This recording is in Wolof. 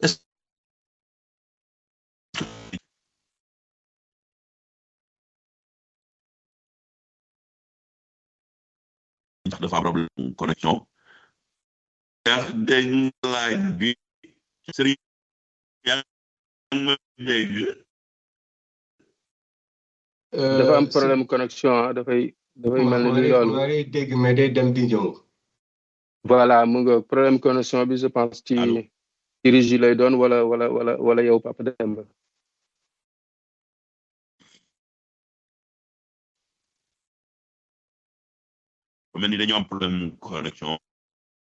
est-ce ndax dafa am problème connexion yaa dégg laaj bi sëriñ yaa ngi ma dégg dafa am problème connexion ah dafay dafay mel ni loolu ma lay dégg mais day dem di ñëw voilà mu nga problème connexion bi je pense ci Allô? ci régie lay doon wala wala wala wala yow Papa Demba mel ni dañoo am problème connexion